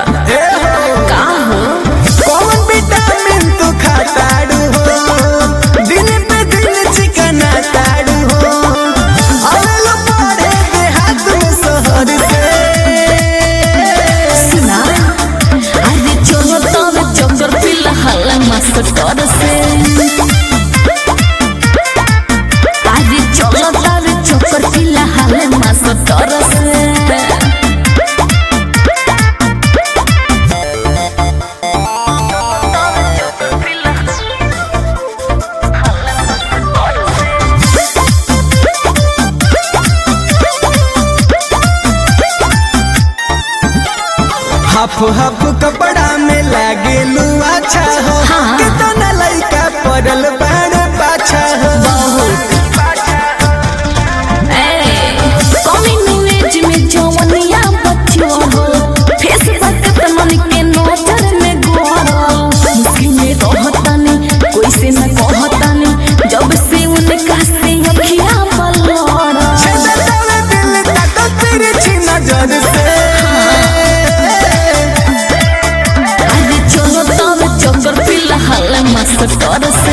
ए हो का हो कौन विटामिन तू खाताड़ू हो दिन पे दिन चिकना ताड़ू हो आवेलो पड़े के हाथ में शहर से सुना अरे चलो तब चक्कर फिलहाल मास्टर से अरे चलो तब चक्कर फिलहाल मास्टर से हाफ हाफ कपड़ा में लागे लू अच्छा हो हाँ। कितना लइका पड़ल बाड़ पाछा हो बहुत कॉलेज में जवनिया बच्चों हो फेसबुक पे मन के नजर में गोरो मुश्किल में रहतानी कोई से न कहतानी जब से उनका से अखियां पलड़ा छेदतावे दिल तक तिरछी नजर से अरे चलो तब चक्कर फिलहाल मास्टर से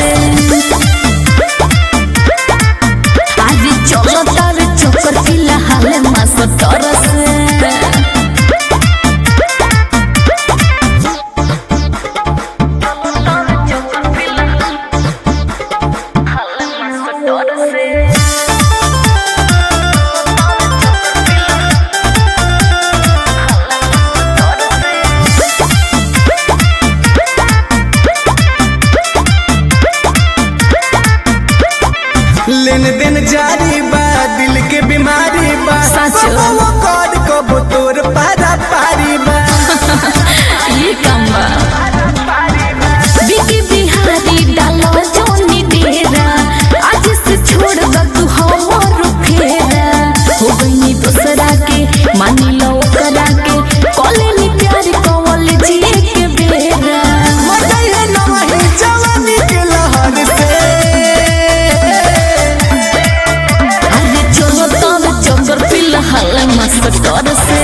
अरे चलो तब चक्कर फिलहाल मास्टर से लेन देन जारी बा दिल के बीमारी बा सच। वो कौन को तोर पारा पारी बा ये काम बा बिकी बिहारी डालो जोनी डेरा आज से छोड़ द तू हमर फेरा हो गई दूसरा के मान लो करा के कॉलेज प्यार कॉलेज के बेरा मजाई है नवही जवानी के लहर से अरे चलो तब चक्कर फिलहाल मास्टर से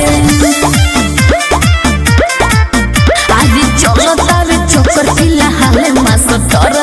अरे चलो तब चक्कर फिलहाल मास्टर